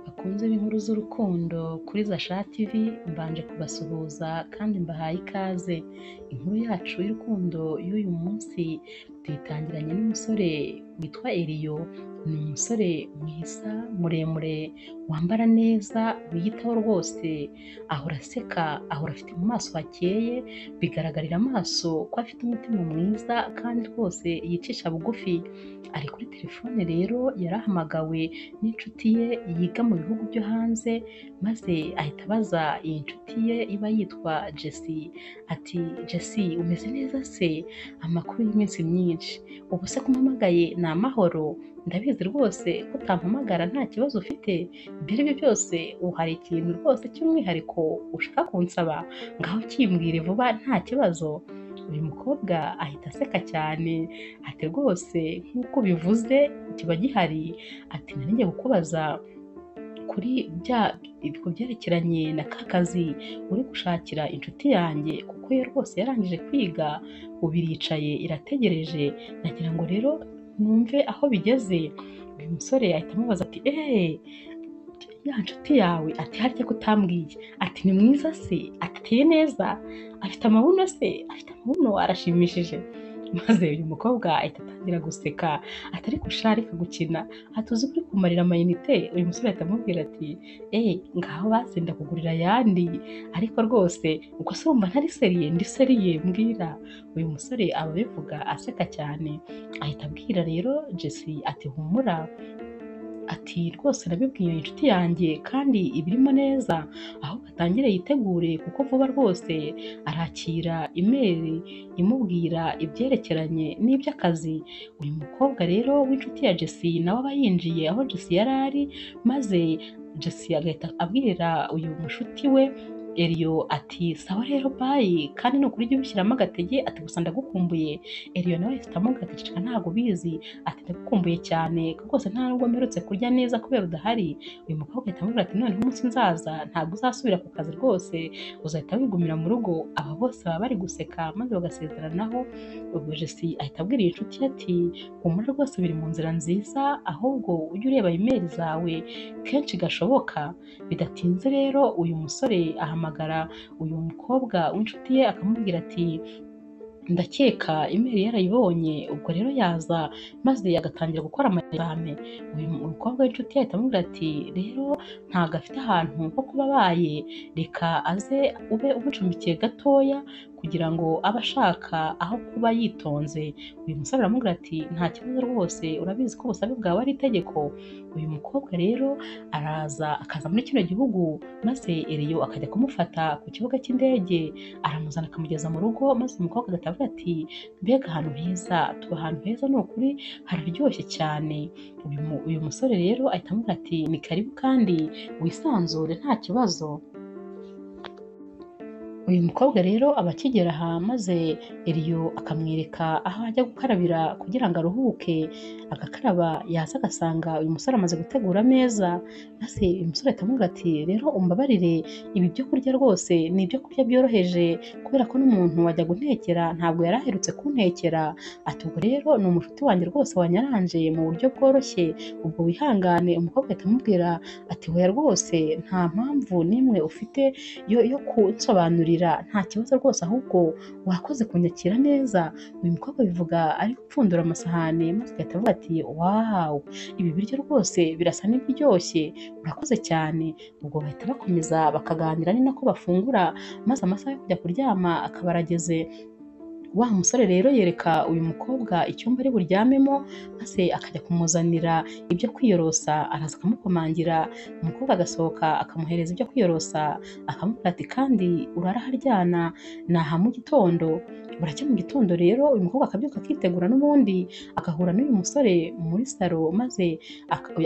bakunzi b'inkuru z'urukundo kuri Zasha TV mbanje kubasuhuza kandi mbahaye ikaze inkuru yacu y'urukundo y'uyu munsi tuyitangiranye n'umusore witwa Eliyo ni umusore mwiza muremure wambara neza wiyitaho rwose ahora aseka ahora afite mu maso hakeye bigaragarira amaso ko afite umutima mwiza kandi rwose yicisha bugufi ari kuri telefone rero yarahamagawe n'inshuti ye yiga mu bihugu byo hanze maze ahita abaza iyi nshuti ye iba yitwa Jessi ati Jessi umeze neza se amakuru y'iminsi myinshi ubu se kumpamagaye ni amahoro ndabizi rwose ko utampamagara nta kibazo ufite ibyo ari byo byose uhari ikintu rwose cy'umwihariko ushaka kunsaba ngaho kimbwire vuba nta kibazo uyu mukobwa ahita aseka cyane ati rwose nk'uko bivuze kiba gihari ati nanjye kukubaza kuri bya ku byerekeranye na ka kazi uri gushakira inshuti yanjye kuko yo rwose yarangije kwiga ubu iricaye irategereje nagira ngo rero numve aho bigeze uyu musore ahita amubaza ati eee ya nshuti yawe ati harya ko utambwiye ati ni mwiza se ateye neza afite amabuno se afite amabuno arashimishije maze uyu mukobwa ahita atangira guseka atari gushaka ariko gukina atuzi kuri kumarira amayinite uyu musore ahita amubwira ati eee ngaho basi ndakugurira ayandi ariko rwose ubwo se wumva ntari seriye ndi seriye mbwira uyu musore ababivuga aseka cyane ahita abwira rero Jessi ati humura ati rwose nabibwiye inshuti yanjye kandi ibirimo neza aho atangire yitegure kuko vuba rwose arakira imeri imubwira ibyerekeranye n'iby'akazi uyu mukobwa rero w'inshuti ya Jessi nawe aba yinjiye aho Jessi yari ari maze Jessi agahita abwira uyu mushuti we Eliyo ati sawa rero bayi kandi ni ukuri jya ubishyiramo agatege ati gusa ndagukumbuye Eliyo nawe ahita amubwira ati ceceka ntabwo ubizi ati ndagukumbuye cyane ko rwose nta nubwo mperutse kurya neza kubera udahari uyu mukobwa ahita amubwira ati noneho umunsi nzaza ntabwo uzasubira ku kazi rwose uzahita wigumira mu rugo aba bose baba bari guseka maze bagasezeranaho ubwo Jessi ahita abwira iyi nshuti ye ati humura rwose biri mu nzira nziza ahubwo ujye ureba imeri zawe kenshi gashoboka bidatinze rero uyu musore aha ahamagara uyu mukobwa w'inshuti ye akamubwira ati ndakeka imeri yarayibonye ubwo rero yaza maze agatangira gukora amashyirahamwe uyu mukobwa w'inshuti yahita amubwira ati rero ntabwo afite ahantu ho kuba abaye reka aze ube umucumbikiye gatoya kugira ngo abe ashaka aho kuba yitonze uyu musore aramubwira ati nta kibazo rwose urabizi ko ubusabe bwawe ari itegeko uyu mukobwa rero araza akaza muri kino gihugu maze eriyo akajya kumufata ku kibuga cy'indege aramuzana akamugeza mu rugo maze umukobwa agahita avuga ati mbega ahantu heza tuba ahantu heza ni ukuri hararyoshye cyane uyu musore rero ahita amubwira ati ni karibu kandi wisanzure nta kibazo uyu mukobwa rero aba akigera aha maze Eliyo akamwereka aho ajya gukarabira kugira ngo aruhuke agakaraba yaza agasanga uyu musore amaze gutegura ameza maze uyu musore akamubwira ati rero umbabarire ibi byo kurya rwose ni ibyo kurya byoroheje kubera ko n'umuntu wajya gutekera ntabwo yari aherutse kuntekera ati ubwo rero ni umushuti wanjye rwose wanyaranje mu buryo bworoshye ubwo wihangane umukobwa ahita amubwira ati weya rwose nta mpamvu n'imwe ufite yo kunsobanurira nta kibazo rwose ahubwo wakoze kunyakira neza uyu mukobwa bivuga ari gupfundura amasahani maze agahita avuga ati wawu ibi biryo rwose birasa n'ibiryoshye urakoze cyane ubwo bahita bakomeza bakaganira ni nako bafungura maze amasaha yo kujya kuryama akaba arageze wa musore rero yereka uyu mukobwa icyumba ari buryamemo maze akajya kumuzanira ibyo kwiyorosa araza akamukomangira umukobwa agasohoka akamuhereza ibyo kwiyorosa akamubwira ati kandi uraraharyana naha mu gitondo buracya mu gitondo rero uyu mukobwa akabyuka akitegura n'ubundi agahura n'uyu musore muri salo maze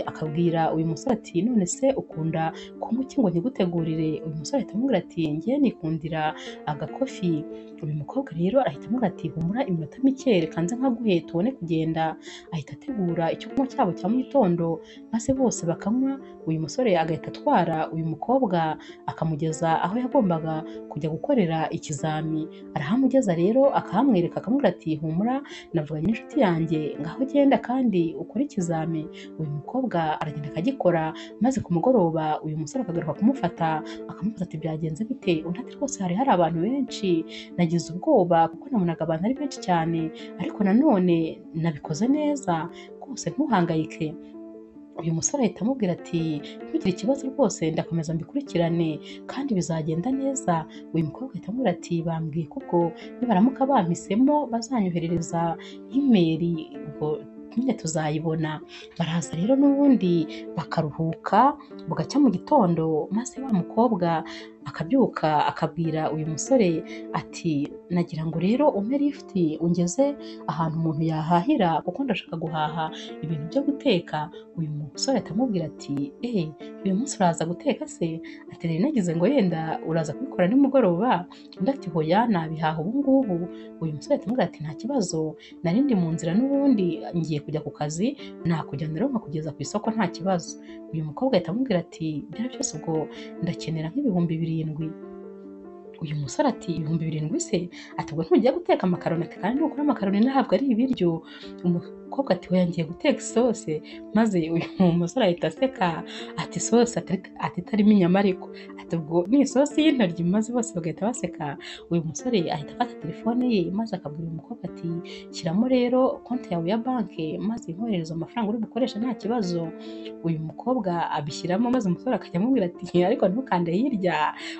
akabwira uyu musore ati none se ukunda kunywa iki ngo ntigutegurire uyu musore ahita amubwira ati ngewe nikundira agakofi uyu mukobwa rero arahita aramubwira ati humura iminota mike reka nze nkaguhe tubone kugenda ahita ategura icyo kunywa cyabo cya mu gitondo maze bose bakanywa uyu musore agahita atwara uyu mukobwa akamugeza aho yagombaga kujya gukorera ikizami arahamugeza rero akahamwereka akamubwira ati humura navuganye n'inshuti yanjye ngaho genda kandi ukore ikizami uyu mukobwa aragenda akagikora maze ku mugoroba uyu musore akagaruka kumufata akamubaza ati byagenze bite undi ati rwose hari hari abantu benshi nagize ubwoba kuko nabonaga abantu ari benshi cyane ariko nanone nabikoze neza rwose ntuhangayike uyu musore ahita amubwira ati ntugire ikibazo rwose ndakomeza mbikurikirane kandi bizagenda neza uyu mukobwa ahita amubwira ati bambwiye kuko nibaramuka bampisemo bazanyoherereza imeri ubwo nyine tuzayibona baraza rero n'ubundi bakaruhuka bugacya mu gitondo maze wa mukobwa akabyuka akabwira uyu musore ati nagira ngo rero umpe lift ungeze ahantu umuntu yahahira kuko ndashaka guhaha ibintu byo guteka uyu musore atamubwira ati eee uyu munsi uraza guteka se ati rero nagize ngo yenda uraza kubikora nimugoroba undi ati hoya nabihaha ubu ngubu uyu musore atamubwira ati nta kibazo nari ndi mu nzira n'ubundi ngiye kujya ku kazi nakujyana rero nkakugeza ku isoko nta kibazo uyu mukobwa ahita amubwira ati byari byose ubwo ndakenera nk'ibihumbi birindwi uyu musore ati ibihumbi birindwi se ati ubwo ntujya guteka amakaroni ati kandi nukora amakaroni ntabwo ari ibiryo umukobwa ati we ngiye guteka isose maze uyu musore ahita aseka ati isose ati itarimo inyama ariko ati ubwo ni isosi y'intoryi maze bose bagahita baseka uyu musore ahita afata telefone ye maze akabwira uyu mukobwa ati shyiramo rero konti yawe ya banki maze nkoherereza amafaranga uri bukoresha nta kibazo uyu mukobwa abishyiramo maze umusore akajya amubwira ati ariko ntukande hirya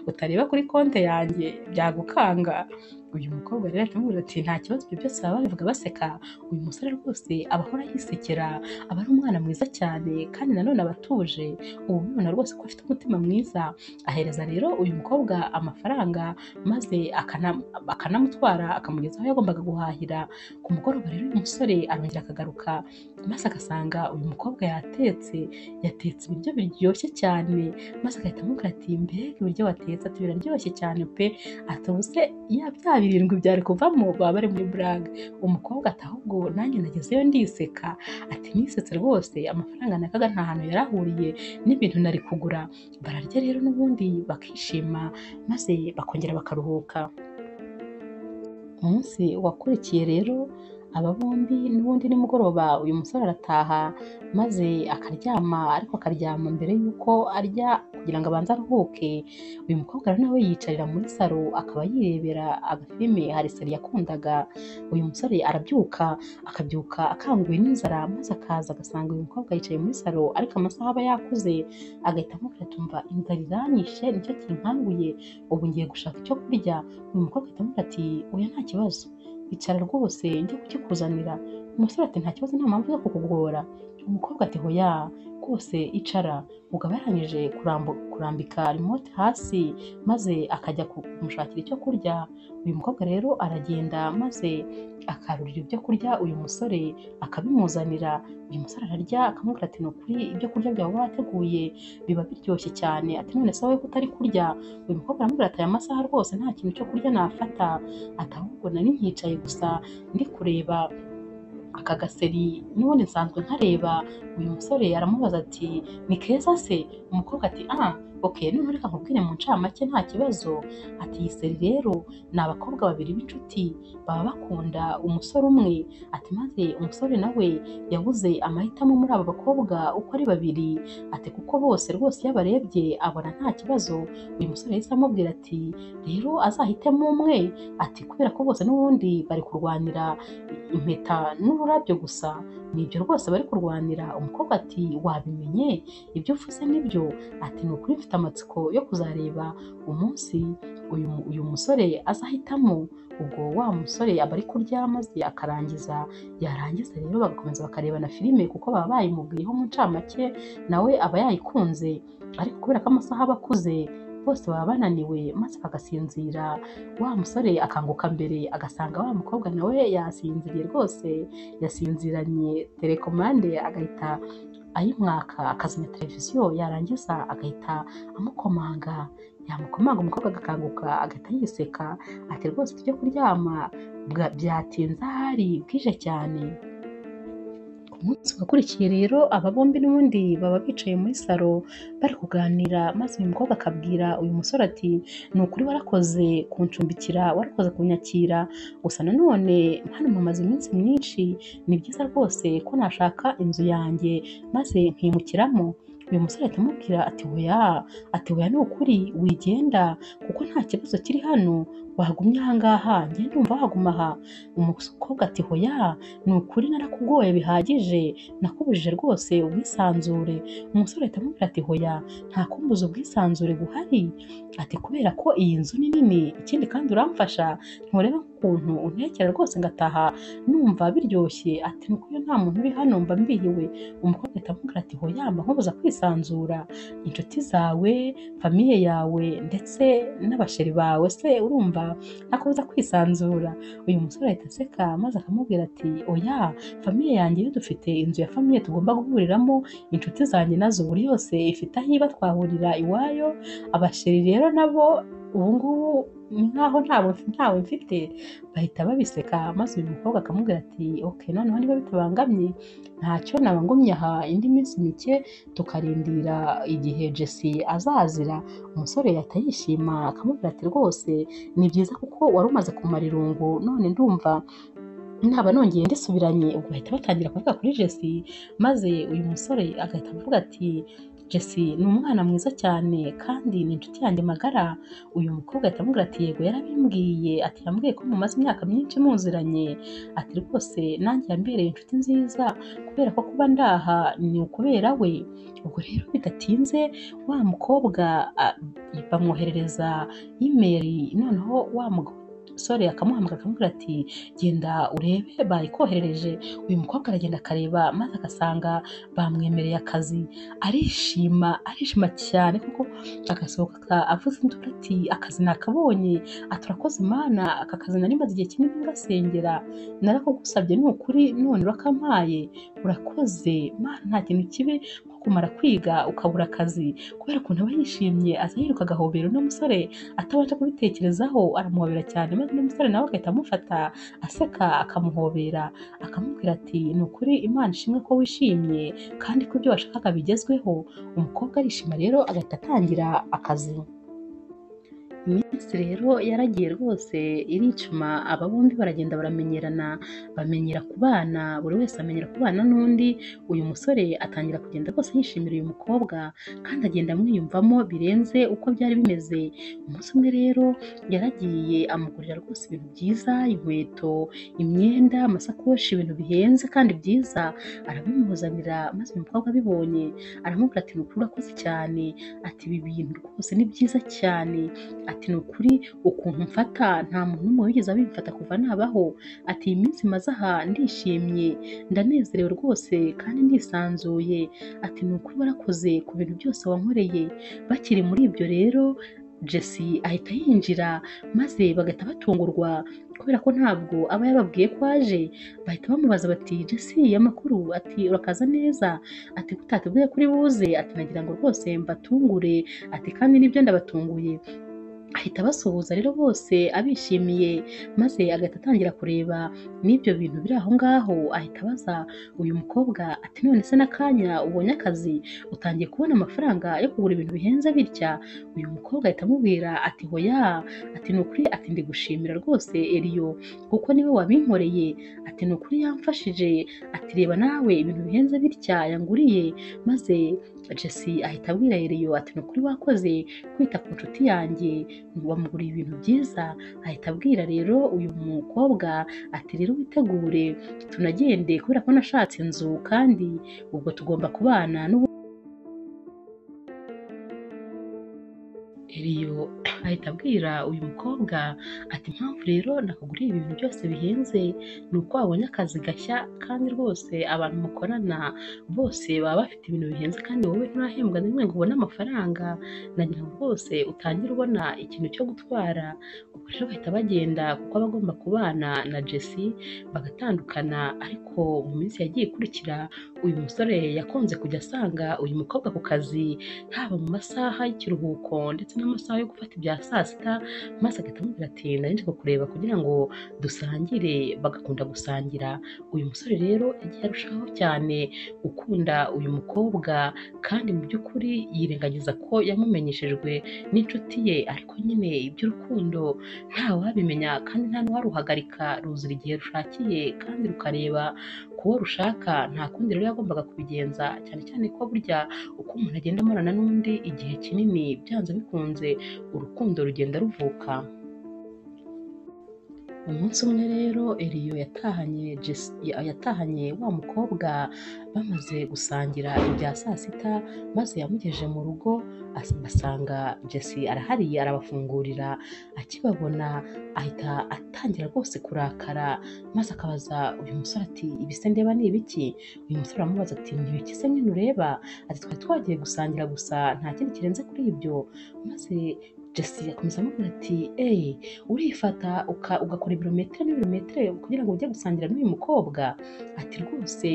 utareba kuri konti yanjye byagukanga uyu mukobwa rero akamubwira ati nta kibazo ibyo byose baba babivuga baseka uyu musore rwose aba ahora yisekera aba ari umwana mwiza cyane kandi nanone aba atuje ubu ubibona rwose ko afite umutima mwiza ahereza rero uyu mukobwa amafaranga maze akana- akanamutwara akamugeza aho yagombaga guhahira ku mugoroba rero uyu musore arongera akagaruka maze agasanga uyu mukobwa yatetse yatetse ibiryo biryoshye cyane maze agahita amubwira ati mbega ibiryo watetse ati biraryoshye cyane pe ati ubu se ya bya birindwi byari kuvamo baba bari muri buraga umukobwa ati ahubwo nanjye nagezeyo ndiseka ati nisetse rwose amafaranga nakaga nta hantu yari ahuriye n'ibintu nari kugura bararya rero n'ubundi bakishima maze bakongera bakaruhuka umunsi wakurikiye rero aba bombi n'ubundi nimugoroba uyu musore arataha maze akaryama ariko akaryama mbere y'uko arya kugira ngo abanze aruhuke uyu mukobwa rero nawe yiyicarira muri saro akaba yirebera agafilime hari sari yakundaga uyu musore arabyuka akabyuka akanguwe n'inzara maze akaza agasanga uyu mukobwa yicaye muri saro ariko amasaha aba yakuze agahita amubwira atumva inzara iranyishe nicyo kinkanguye ubu ngiye gushaka icyo kurya uyu mukobwa ahita amubwira ati oya nta kibazo icara rwose njye kukikuzanira umusore ati nta kibazo nta mpamvu yo kukugora umukobwa ati hoya rwose icara mugabo yarangije kurambu- kurambika remote hasi maze akajya kumushakira icyo kurya uyu mukobwa rero aragenda maze akarurira ibyo kurya uyu musore akabimuzanira uyu musore ararya akamubwira ati ni ukuri ibyo kurya byawe wateguye biba biryoshye cyane ati none se wowe ko utari kurya uyu mukobwa aramubwira ati aya masaha rwose nta kintu cyo kurya nafata ati ahubwo nari nkicaye gusa ndi kureba aka gaseri n'ubundi nsanzwe nkareba uyu musore aramubaza ati ni keza se umukobwa ati ah ok noneho reka nkubwire mu ncamake nta kibazo ati iyi seri rero ni abakobwa babiri b'inshuti baba bakunda umusore umwe ati maze umusore nawe yabuze amahitamo muri aba bakobwa uko ari babiri ati kuko bose rwose iyo abarebye abona nta kibazo uyu musore yahise amubwira ati rero azahitemo umwe ati kubera ko bose n'ubundi bari kurwanira impeta n'ururabyo gusa nibyo rwose bari kurwanira umukobwa ati wabimenye ibyo uvuze nibyo ati ni ukuri mfite amatsiko yo kuzareba umunsi uyu, mu- uyu musore azahitamo ubwo wa musore aba ari kurya maze akarangiza yarangiza rero bagakomeza bakareba na filime kuko baba bayimubwiyeho mu ncamake nawe aba yayikunze ariko kubera ko amasaha aba akuze bose baba bananiwe maze bagasinzira wa musore akanguka mbere agasanga wa mukobwa nawe yasinziriye rwose yasinziranye telekomande agahita ayimwaka akazimya televiziyo yarangiza agahita amukomanga yamukomanga umukobwa agakanguka agahita yiseka ati rwose tujye kuryama bwa- byatinze ahari bwije cyane ku munsi wakurikiye rero aba bombi n'ubundi baba bicaye muri salo bari kuganira maze uyu mukobwa akabwira uyu musore ati ni ukuri warakoze kuncumbikira warakoze kunyakira gusa nanone hano mumaze iminsi myinshi ni byiza rwose ko nashaka inzu yanjye maze nkimukiramo uyu musore ahita amubwira ati weya ati weya ni ukuri wigenda kuko nta kibazo kiri hano wagumye aha ngaha ngende wumva waguma aha umukobwa ati hoya ni ukuri narakugoye bihagije nakubujije rwose ubwisanzure umusore ahita amubwira ati hoya nta kumbuza ubwisanzure buhari ati kubera ko iyi nzu ni nini ikindi kandi uramfasha ntureba ukuntu untekera rwose ngataha numva biryoshye ati nuko iyo nta muntu uri hano mba mbihiwe umukobwa ahita amubwira ati hoya mba nkubuza kwisanzura inshuti zawe famiye yawe ndetse n'abasheri bawe se urumva nakubuza kwisanzura uyu musore ahita aseka maze akamubwira ati oya famiye yanjye yo dufite inzu ya famiye tugomba guhuriramo inshuti zanjye nazo buri yose ifite aho iba twahurira iwayo abasheri rero nabo ubungubu ni nkaho ntawe ntawe mfite bahita babiseka maze uyu mukobwa akamubwira ati ok noneho niba bitabangamye ntacyo naba ngumye aha indi minsi mike tukarindira igihe jesi azazira umusore yahita yishima akamubwira ati rwose ni byiza kuko wari umaze kumara irungu none ndumva naba nongeye ndisubiranye ubwo bahita batangira kuvuga kuri jesi maze uyu musore agahita avuga ati jesi ni umwana mwiza cyane kandi ni inshuti yanjye magara uyu mukobwa ahita amubwira ati yego yarabimbwiye ati yambwiye ko mumaze imyaka myinshi muziranye ati rwose nanjye yambereye inshuti nziza kubera ko kuba ndaha ni ukubera we ubwo rero bidatinze wa mukobwa a- bamwoherereza imeri noneho wa musore akamuhamagara akamubwira ati genda urebe bayikoherereje uyu mukobwa aragenda akareba maze agasanga bamwemereye akazi arishima arishima cyane kuko agasohoka avuze induru ati akazi nakabonye aturakoze mana aka kazi nari maze igihe kinini ngasengera narakugusabye ni ukuri none urakampaye urakoze mana nta kintu kibi nko kumara kwiga ukabura akazi kubera ukuntu aba yishimye aza yiruka agahobera uno musore atabasha kubitekerezaho aramuhobera cyane maze uno musore nawe agahita amufata aseka akamuhobera akamubwira ati ni ukuri imana ishimwe ko wishimye kandi ko ibyo washakaga bigezweho umukobwa arishima rero agahita atangira akazi iminsi rero yaragiye rwose iricuma aba bombi baragenda baramenyerana bamenyera kubana buri wese amenyera kubana n'undi uyu musore atangira kugenda rwose yishimira uyu mukobwa kandi agenda amwiyumvamo birenze uko byari bimeze umunsi umwe rero yaragiye amugurira rwose ibintu byiza inkweto imyenda amasakoshi ibintu bihenze kandi byiza arabimuzanira maze uyu mukobwa abibonye aramubwira ati ni ukuri urakoze cyane ati ibi bintu rwose ni byiza cyane ati ni ukuri ukuntu mfata nta muntu n'umwe wigeze abimfata kuva nabaho ati iyi minsi maze aha ndishimye ndanezerewe rwose kandi ndisanzuye ati ni ukuri warakoze ku bintu byose wankoreye bakiri muri ibyo rero Jesse ahita yinjira maze bagahita batungurwa kubera ko ntabwo aba yababwiye ko aje bahita bamubaza bati Jesse amakuru ati urakaza neza ati kutatubwiye kuri buze ati nagira ngo rwose mbatungure ati kandi nibyo ndabatunguye ahita abasuhuza rero bose abishimiye maze agahita atangira kureba n'ibyo bintu biri aho ngaho ahita abaza uyu mukobwa ati none se n'akanya ubonye akazi utangiye kubona amafaranga yo kugura ibintu bihenze bitya uyu mukobwa ahita amubwira ati hoya ati ni ukuri ati ndi gushimira rwose eriyo kuko niwe wabinkoreye ati ni ukuri yamfashije ati reba nawe ibintu bihenze bitya yanguriye maze jesi ahita abwira eriyo ati ni ukuri wakoze kwita ku nshuti yanjye bamuguriye ibintu byiza ahita abwira rero uyu mukobwa ati rero witegure tunagende kubera ko nashatse inzu kandi ubwo tugomba kubana n'ubu Eliyo ahita abwira uyu mukobwa ati impamvu rero nakuguriye ibintu byose bihenze ni uko wabonye akazi gashya kandi rwose abantu mukorana bose baba bafite ibintu bihenze kandi wowe nturahembwa na rimwe ngo ubone amafaranga nagira ngo rwose utangire ubona ikintu cyo gutwara ubwo rero bahita bagenda kuko aba agomba kubana na Jesse bagatandukana ariko mu minsi yagiye ikurikira uyu musore yakunze kujya asanga uyu mukobwa ku kazi haba mu masaha y'ikiruhuko ndetse n'amasaha yo gufata ibya saa sita maze agahita amubwira ati nari nje kukureba kugira ngo dusangire bagakunda gusangira uyu musore rero yagiye arushaho cyane gukunda uyu mukobwa kandi mu by'ukuri yirengagiza ko yamumenyeshejwe n'inshuti ye ariko nyine iby'urukundo ntawabimenya kandi nta n'uwaruhagarika ruzira igihe rushakiye kandi rukareba ku wo rushaka nta kundi rero yagombaga kubigenza cyane cyane ko burya uko umuntu agenda amurana n'undi igihe kinini byanze bikunze urukundo rugenda ruvuka umunsi umwe rero eliyo yatahanye Jess- yatahanye wa mukobwa bamaze gusangira ibya saa sita maze yamugejeje mu rugo as- asanga jesi arahari arabafungurira akibabona ahita atangira rwose kurakara maze akabaza uyu musore ati ibise ndeba ni ibiki uyu musore aramubaza ati ni ibiki se nyine ureba ati twari twagiye gusangira gusa nta kindi kirenze kuri ibyo maze jesi akomeza amubwira ati eee urifata uka- ugakora ibirometero n'ibirometero kugira ngo ujye gusangira n'uyu mukobwa ati rwose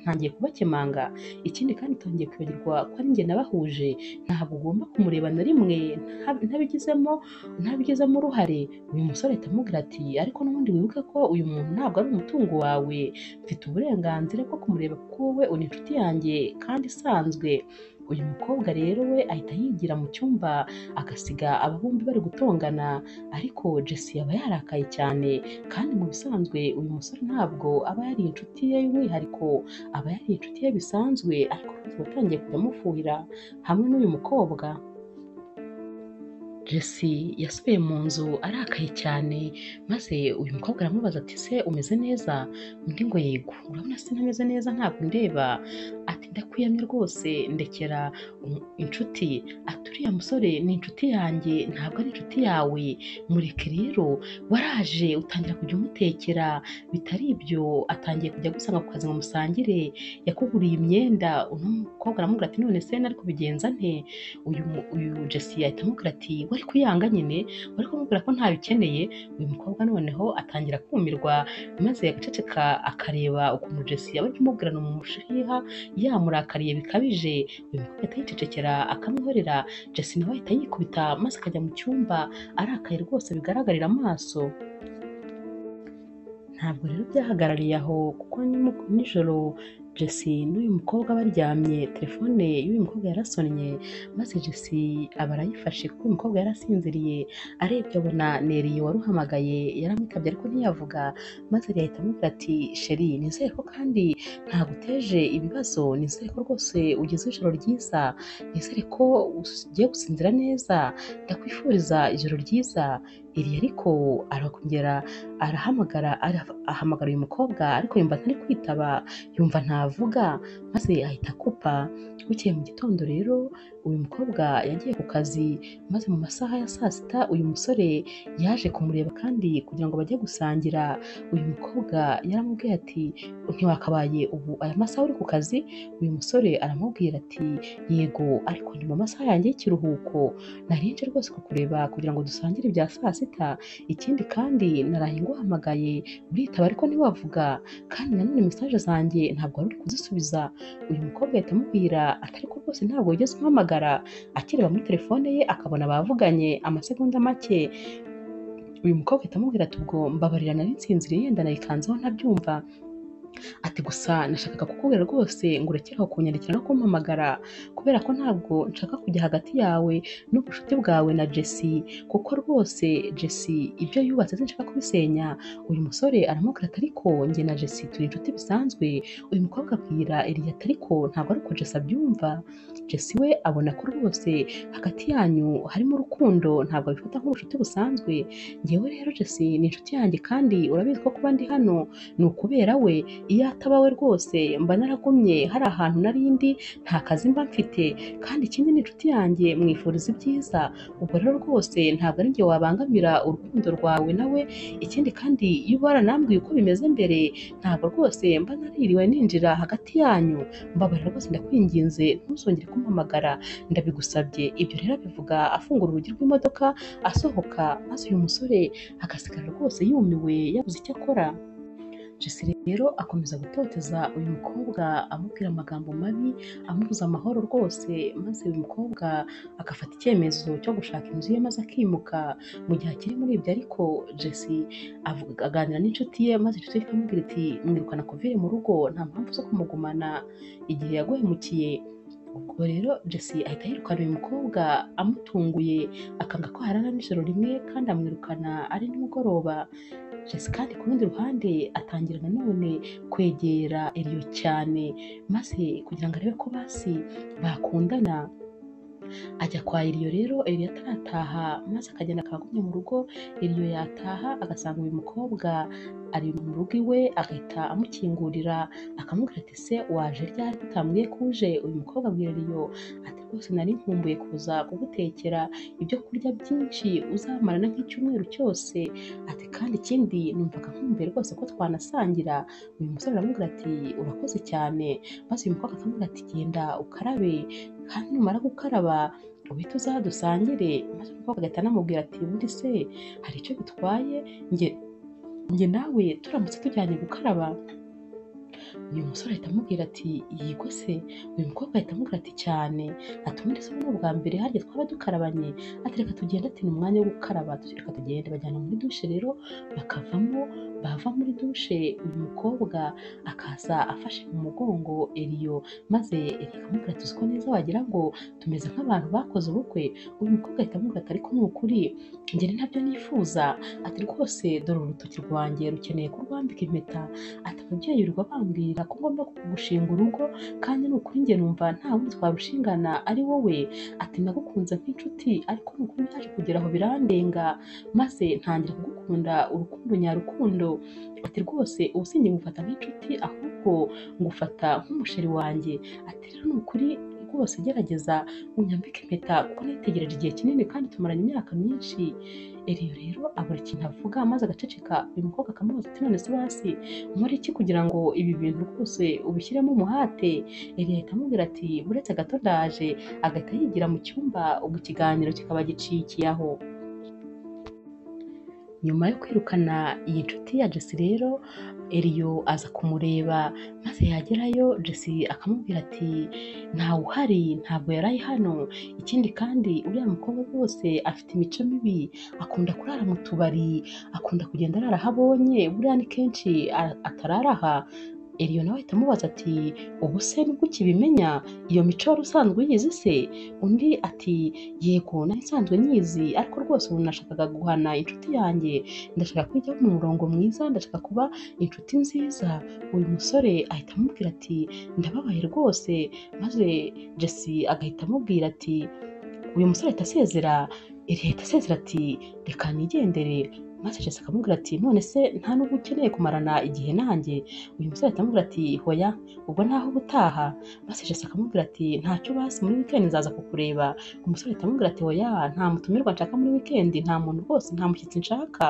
ntangiye kubakemanga ikindi kandi utangiye kwibagirwa ko ari njye nabahuje ntabwo ugomba kumureba na rimwe nta- ntabigizemo ntabigizemo uruhare uyu musore ahita amubwira ati ariko n'ubundi wibuke ko uyu muntu ntabwo ari umutungo wawe mfite uburenganzira bwo kumureba kuko wowe uri inshuti yanjye kandi isanzwe uyu mukobwa rero we ahita yigira mu cyumba agasiga aba bombi bari gutongana ariko Jesse aba yarakaye cyane kandi mu bisanzwe uyu musore ntabwo aba yari inshuti ye y'umwihariko aba yari inshuti ye bisanzwe ariko rwose watangiye kujya amufuhira hamwe n'uyu mukobwa Jesse yasubiye mu nzu arakaye cyane maze uyu mukobwa aramubaza ati se umeze neza undi ngo yego urabona se ntameze neza ntabwo ndeba ati ndakuyamye rwose ndekera um- inshuti ati uriya musore ni inshuti yanjye ntabwo ari inshuti yawe mureke rero waraje utangira kujya umutekera bitari ibyo atangiye kujya gusanga ku kazi ngo musangire yakuguriye imyenda uno mukobwa aramubwira ati none se nari kubigenza nte uyu mu- uyu Jesse yahita amubwira ati wari kuyanga nyine wari kumubwira ko ntabikeneye uyu mukobwa noneho atangira kumirwa maze agaceceka akareba ukuntu Jesse yaba ari kumubwirana mu mushiha yamurakariye bikabije uyu mukobwa ahita yicecekera akamwihorera Jesse nawe ahita yikubita maze akajya mu cyumba arakaye rwose bigaragarira amaso ntabwo rero byahagarariye aho kuko nimu- nijoro Jesse n'uyu mukobwa baryamye telefone y'uyu mukobwa yarasonnye maze Jesse aba arayifashe kuko uyu mukobwa yarasinziriye arebye abona Neri waruhamagaye yaramwitabye ariko ntiyavuga maze Neri ahita amubwira ati sheri nizere ko kandi ntaguteje ibibazo nizere ko rwose ugize ijoro ryiza nizere ko ugiye gusinzira neza ndakwifuriza ijoro ryiza iri ariko arongera arahamagara ara- ahamagara uyu mukobwa ariko yumva ntari kwitaba yumva ntavuga maze ahita akupa bukeye mu gitondo rero uyu mukobwa yagiye ku kazi maze mu masaha ya saa sita uyu musore yaje kumureba kandi kugira ngo bajye gusangira uyu mukobwa yaramubwiye ati ntiwakabaye ubu aya masaha uri ku kazi uyu musore aramubwira ati yego ariko ni mu masaha yanjye y'ikiruhuko narinje rwose kukureba kugira ngo dusangire ibya saa sita ikindi kandi naraye nguhamagaye uritaba ariko ntiwavuga kandi nanone mesaje zanjye ntabwo wari uri kuzisubiza uyu mukobwa ahita amubwira ati ariko rwose ntabwo wigeze umpamagara akireba muri telefone ye akabona bavuganye amasegonda make uyu mukobwa ahita amubwira ati ubwo mbabarira nari nsinziriye yenda nayikanzeho ntabyumva ati gusa nashakaga kukubwira rwose ngo urekere aho kunyandikira no kumpamagara kubera ko ntabwo nshaka kujya hagati yawe n'ubucuti bwawe na Jesse kuko rwose Jesse ibyo yubatse sinshaka kubisenya uyu musore aramubwira ati ariko njye na Jesse turi inshuti bisanzwe uyu mukobwa abwira Eliya ati ariko ntabwo ari uko Jesse abyumva Jesse we abona ko rwose hagati yanyu harimo urukundo ntabwo abifata nk'ubucuti busanzwe njyewe rero Jesse ni inshuti yanjye kandi urabizi ko kuba ndi hano ni ukubera we iyo ataba we rwose mba naragumye hari ahantu narindi nta kazi mba mfite kandi ikindi ni inshuti yanjye mwifuriza ibyiza ubwo rero rwose ntabwo ari njye wabangamira urukundo rwawe nawe ikindi kandi iyo uba waranambwiye uko bimeze mbere ntabwo rwose mba naririwe ninjira hagati yanyu mbabarira rwose ndakwinginze ntuzongere kumpamagara ndabigusabye ibyo rero abivuga afungura urugi rw'imodoka asohoka maze uyu musore agasigara rwose yumiwe yabuze icyo akora jesi rero akomeza gutoteza uyu mukobwa amubwira amagambo mabi amubuza amahoro rwose maze uyu mukobwa agafata icyemezo cyo gushaka inzu ye maze akimuka mu gihe akiri muri ibyo ariko jesi avuga- aganira n'inshuti ye maze inshuti ye ikamubwira iti mwirukana kuvire mu rugo nta mpamvu zo kumugumana igihe yaguhemukiye ubwo rero jesi ahita yirukana uyu mukobwa amutunguye akanga ko harara n'ijoro rimwe kandi amwirukana ari nimugoroba jesi kandi ku rundi ruhande atangira nanone kwegera eriyo cyane maze kugira ngo arebe ko basi bakundana ajya kwa eriyo rero eriyo atarataha maze akagenda akagumya mu rugo eriyo yataha agasanga uyu mukobwa ari mu rugo iwe agahita amukingurira akamubwira ati se waje ryari utambwiye ko uje uyu mukobwa abwira eriyo ati rwose nari nkumbuye kuza kugutekera ibyo kurya byinshi uzamarana nk'icyumweru cyose ati kandi ikindi numvaga nkumbuye rwose ko twanasangira uyu musore aramubwira ati urakoze cyane maze uyu mukobwa akamubwira ati genda ukarabe kandi numara gukaraba uhite uza dusangire maze umukobwa agahita anamubwira ati ubundi se hari icyo bitwaye njye njye nawe turamutse tujyanye gukaraba uyu musore ahita amubwira ati yego se uyu mukobwa ahita amubwira ati cyane ati ubundi se ubu ni ubwa mbere harya twaba dukarabanye ati reka tugende ati ni umwanya wo gukaraba Ati, reka tugende bajyana muri dushe rero bakavamo bava muri dushe uyu mukobwa akaza afashe mu mugongo eriyo maze eriyo akamubwira ati uzi ko neza wagira ngo tumeze nk'abantu bakoze ubukwe uyu mukobwa ahita amubwira ati ariko ni ukuri njye ni nabyo nifuza ati rwose dore urutoki rwanjye rukeneye kurwambika impeta ati ababyeyi urwa bambwira ko ngomba gushinga urugo kandi ni ukuri njye numva nta wundi twarushingana ari wowe ati nagukunze nk'inshuti ariko ni ukuri byaje kugera aho birandenga maze ntangira kugukunda urukundo nyarukundo ati rwose ubu sinjye ngufata nk'inshuti ahubwo ngufata nk'umusheri wanjye ati rero ni ukuri rwose gerageza unyambike impeta kuko nitegereje igihe kinini kandi tumaranye imyaka myinshi eriyo rero abura ikintu avuga maze agaceceka uyu mukobwa akamubaza ati none se basi nkora iki kugira ngo ibi bintu rwose ubishyiremo umuhate eriyo ahita amubwira ati buretse gato ndaje agahita yigira mu cyumba ubwo ikiganiro kikaba gicikiye aho nyuma yo kwirukana iyi nshuti ya jesi rero eriyo aza kumureba maze yagerayo jesi akamubwira ati ntawe uhari ntabwo yari ari hano ikindi kandi uriya mukobwa rwose afite imico mibi akunda kurara mu tubari akunda kugenda arara aho abonye buriya ni kenshi a- atarara aha eriyo nawe ahita amubaza ati ubu se nibwo ukibimenya iyo mico wari usanzwe uyizi se undi ati yego nari nsanzwe nyizi ariko rwose ubu nashakaga guhana inshuti yanjye ndashaka kujya mu murongo mwiza ndashaka kuba inshuti nziza uyu musore ahita amubwira ati ndababaye rwose maze jesi agahita amubwira ati uyu musore ahita asezera iri ahita asezera ati reka nigendere maze jesi akamubwira ati none se nta nubwo ukeneye kumarana igihe nanjye uyu musore ahita amubwira ati hoya ubwo naho uba utaha maze jesi akamubwira ati ntacyo basi muri wikendi nzaza kukureba umusore ahita amubwira ati hoya nta mutumirwa nshaka muri wikendi nta muntu rwose nta mushyitsi nshaka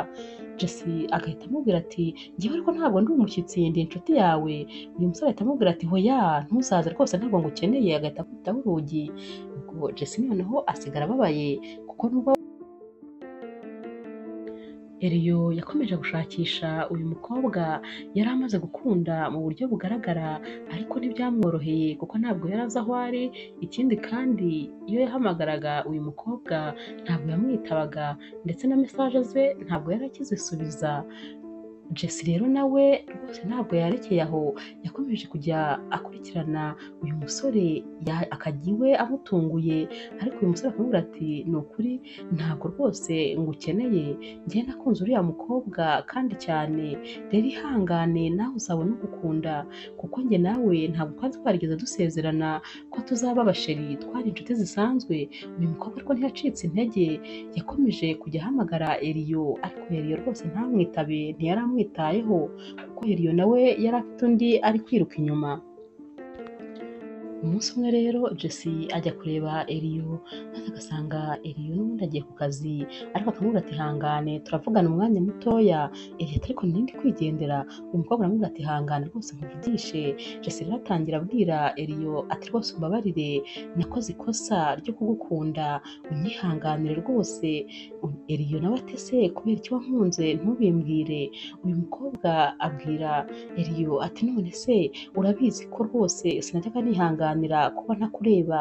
jesi agahita amubwira ati ngewe ariko ntabwo ndi umushyitsi ndi inshuti yawe uyu musore ahita amubwira ati hoya ntuzaze rwose ntabwo ngukeneye agahita akubitaho urugi ubwo jesi noneho asigara ababaye kuko nubwo eriyo yakomeje gushakisha uyu mukobwa yari amaze gukunda mu buryo bugaragara ariko ntibyamworoheye kuko ntabwo yari azi aho ari ikindi kandi iyo yahamagaraga uyu mukobwa ntabwo yamwitabaga ndetse na mesaje ze ntabwo yari akizisubiza jesi rero nawe rwose ntabwo yarekeye aho yakomeje kujya akurikirana uyu musore ya- akajya iwe amutunguye ariko uyu musore akamubwira ati ni ukuri ntabwo rwose ngukeneye njye nakunze uriya mukobwa kandi cyane rero ihangane nawe uzabona ugukunda kuko njye nawe ntabwo twari twarigeze dusezerana ko tuzaba abasheri twari inshuti zisanzwe uyu mukobwa ariko ntiyacitse intege yakomeje kujya ahamagara eriyo ariko eriyo rwose ntamwitabe ntiyari amwitayeho kuko eriyo nawe yari afite undi ari kwiruka inyuma umunsi umwe rero jesi ajya kureba eriyo maze agasanga eriyo n'ubundi agiye ku kazi ariko akamubwira ati hangane turavugana umwanya mutoya eriyo ati ariko nindi kwigendera uyu mukobwa aramubwira ati hangane rwose nkuvugishe jesi rero atangira abwira eriyo ati rwose umbabarire nakoze ikosa ryo kugukunda unyihanganire rwose eriyo nawe ati se kubera icyo wankunze ntubimbwire uyu mukobwa abwira eriyo ati none se urabizi ko rwose sinajyaga nihanganira nihanganira kuba ntakureba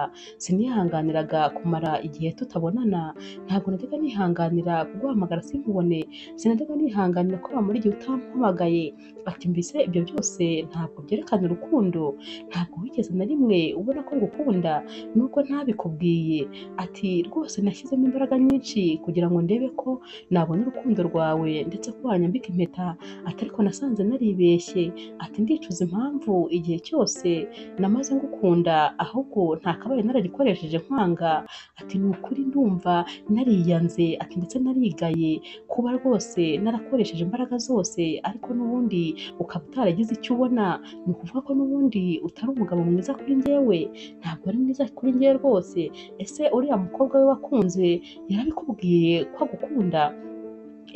sinihanganiraga kumara igihe tutabonana ntabwo najyaga nihanganira kuguhamagara sinkubone sinajyaga nihanganira ko wamara igihe utampamagaye ati mbese ibyo byose ntabwo byerekana urukundo ntabwo wigeze na rimwe ubona ko ngukunda nubwo ntabikubwiye ati rwose nashyizemo imbaraga nyinshi kugira ngo ndebe ko nabona urukundo rwawe ndetse ko wanyambika impeta ati ariko nasanze naribeshye ati ndicuza impamvu igihe cyose namaze ngukunda ngukunda ahubwo nta kabaye nararikoresheje nkwanga ati ni ukuri ndumva nariyanze ati ndetse narigaye kuba rwose narakoresheje imbaraga zose ariko n'ubundi ukaba utaragize icyo ubona ni ukuvuga ko n'ubundi utari umugabo mwiza kuri njyewe ntabwo ari mwiza kuri njyewe rwose ese uriya mukobwa we wakunze yarabikubwiye ko agukunda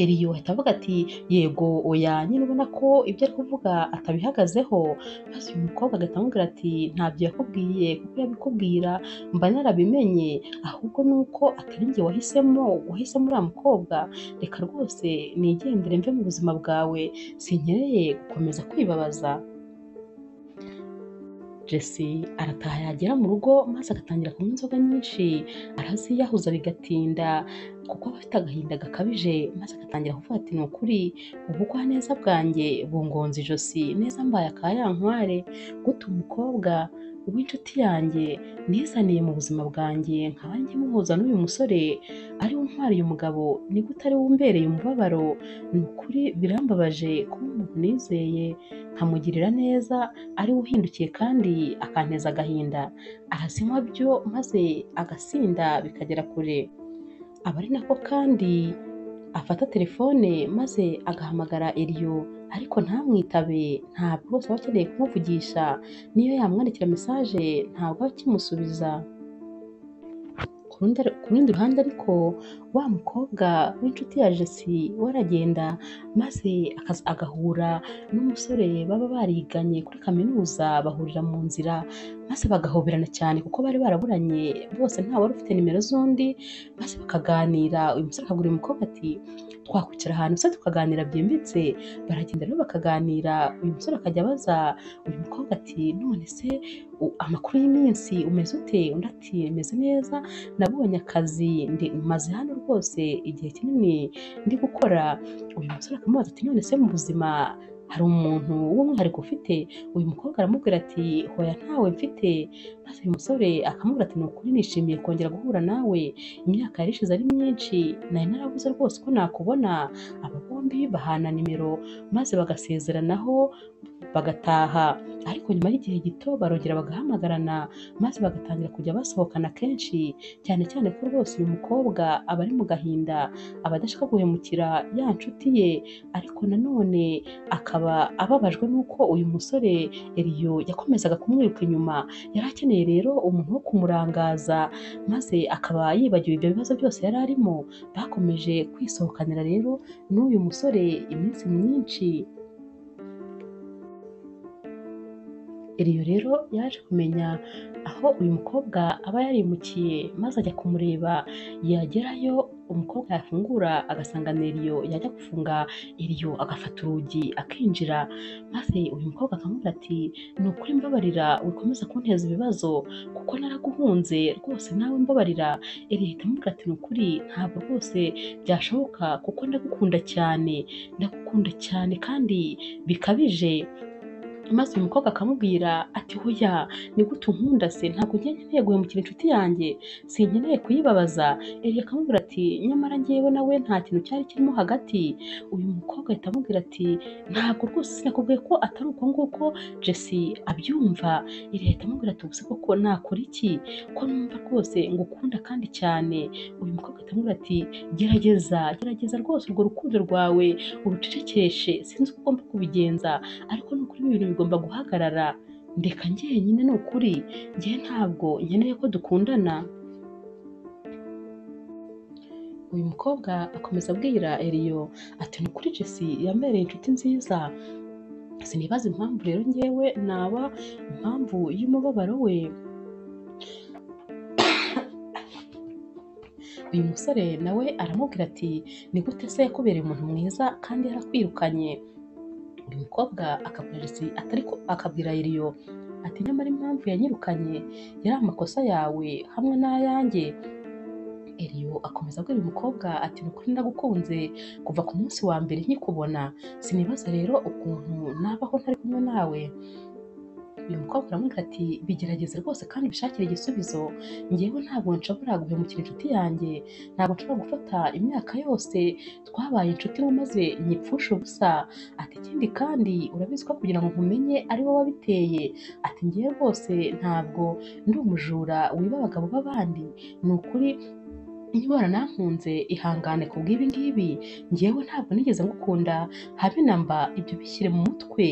eriyo ahita avuga ati yego oya nyine ubona ko ibyo ari kuvuga atabihagazeho maze uyu mukobwa agahita amubwira ati ntabyo yakubwiye kuko yabikubwira mba narabimenye ahubwo ni uko atari njye wahisemo wahisemo uriya mukobwa reka rwose nigendere mve mu buzima bwawe sinkeneye gukomeza kwibabaza jesi arataha yagera mu rugo maze agatangira kunywa inzoga nyinshi araziyahuza bigatinda kuko aba afite agahinda gakabije maze agatangira kuvuga ati ni ukuri ubugwaneza bwanjye bungonze ijosi neza mbaye akayankware guta umukobwa w'inshuti yanjye nizaniye mu buzima bwanjye nkaba nkimuhuza n'uyu musore ari untwariye umugabo nigute ari wumbereye umubabaro ni ukuri birambabaje kuba umuntu nizeye nkamugirira neza ari we uhindukiye kandi akanteza agahinda arazinywa byo maze agasinda bikagera kure aba ari nako kandi afata telefone maze agahamagara eriyo ariko ntamwitabe ntabwo rwose aba akeneye kumuvugisha niyo yamwandikira mesaje ntabwo aba akimusubiza ku rundi ruhande ariko wa mukobwa w'inshuti ya jesi waragenda maze agahura n'umusore baba bariganye kuri kaminuza bahurira mu nzira maze bagahoberana cyane kuko bari baraburanye bose nta wari ufite nimero z'undi maze bakaganira uyu musore akagura uyu mukobwa ati twakwicara ahantu se tukaganira byimbitse baragenda rero bakaganira uyu musore akajya abaza uyu mukobwa ati none se amakuru y'iminsi umeze ute undi ati meze neza nabonye akazi maze hano rwose igihe kinini ndi gukora uyu musore akamubaza ati none se mu buzima hari umuntu w'umwihariko ufite uyu mukobwa aramubwira ati hoya ntawe mfite maze uyu musore akamubwira ati ni ukuri nishimiye kongera guhura nawe imyaka yari ishize ari myinshi nari narabuze rwose ko nakubona aba bombi bahana nimero maze bagasezeranaho bagataha ariko nyuma y'igihe gito barongera bagahamagarana maze bagatangira kujya basohokana kenshi cyane cyane ko rwose uyu mukobwa aba ari mu gahinda aba adashaka guhemukira ya nshuti ye ariko nanone akaba ababajwe n'uko uyu musore eriyo yakomezaga kumwiruka inyuma yari akeneye rero umuntu wo kumurangaza maze akaba yibagiwe ibyo bibazo byose yari arimo bakomeje kwisohokanira rero n'uyu musore iminsi myinshi eriyo rero yaje kumenya aho uyu mukobwa aba yarimukiye maze ajya kumureba yagerayo umukobwa yafungura agasanga eriyo yajya gufunga eriyo agafata urugi akinjira maze uyu mukobwa akamubwira ati ni ukuri mbabarira wikomeza kunteza ibibazo kuko naraguhunze rwose nawe mbabarira eriyo ahita amubwira ati ni ukuri ntabwo rwose byashoboka kuko ndagukunda cyane ndagukunda cyane kandi bikabije maze uyu mukobwa akamubwira ati hoya ni gute unkunda se ntabwo njye nkeneye guhemukira inshuti yanjye sinkeneye kuyibabaza Eli akamubwira ati nyamara ngewe nawe nta kintu cyari kirimo hagati uyu mukobwa ahita amubwira ati ntabwo rwose sinakubwiye ko atari uko nguko Jesse abyumva Eli ahita amubwira ati ubuse koko nakora iki ko numva rwose ngukunda kandi cyane uyu mukobwa ahita amubwira ati gerageza gerageza rwose urwo rukundo rwawe urucecekeshe sinzi uko ugomba kubigenza ariko ni ukuri ibi bintu bigomba guhagarara ndeka njyenyine ni ukuri njyewe ntabwo nkeneye ko dukundana uyu mukobwa akomeza abwira eriyo ati ni ukuri jesi yambereye inshuti nziza sinibaza impamvu rero ngewe naba impamvu y'umubabaro we uyu musore nawe aramubwira ati ni gute se yakubereye umuntu mwiza kandi yarakwirukanye uyu mukobwa akabwira Jesse atari ko akabwira Eliyo ati nyamara impamvu yanyirukanye yari amakosa yawe hamwe n'ayanjye Eliyo akomeza abwira uyu mukobwa ati ni ukuri ndagukunze kuva ku munsi wa mbere nkikubona sinibaza rero ukuntu nabaho ntari kumwe nawe uyu mukobwa aramubwira ati bigerageze rwose kandi bishakire igisubizo ngewe ntabwo nshobora guhemukira inshuti yanjye ntabwo nshobora gufata imyaka yose twabaye inshuti maze nyipfushe ubusa ati ikindi kandi urabizi ko kugira ngo nkumenye ari wowe wabiteye ati ngewe rwose ntabwo ndi umujura wiba abagabo b'abandi ni ukuri niba waranankunze ihangane ku bw'ibi ngibi ngewe ntabwo nigeze ngukunda habe namba ibyo bishyire mu mutwe